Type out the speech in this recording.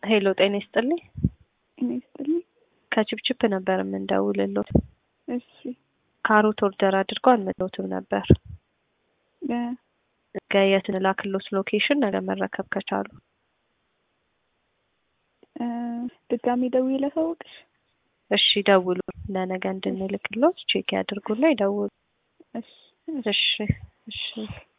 ሄሎ ጤና ይስጥልኝ። ጤና ይስጥልኝ። ከችፕችፕ ነበር የምንደውልሎት። እሺ ካሮት ኦርደር አድርገው አልመጣሁትም ነበር። እ ነገ የት እንላክሎት ሎኬሽን ነገ መረከብ ከቻሉ? እ ድጋሚ ደውዬ ላሳውቅሽ። እሺ ደውሉ። ለነገ እንድንልክሎት ቼክ ያድርጉና ይደውሉ። እሺ እሺ እሺ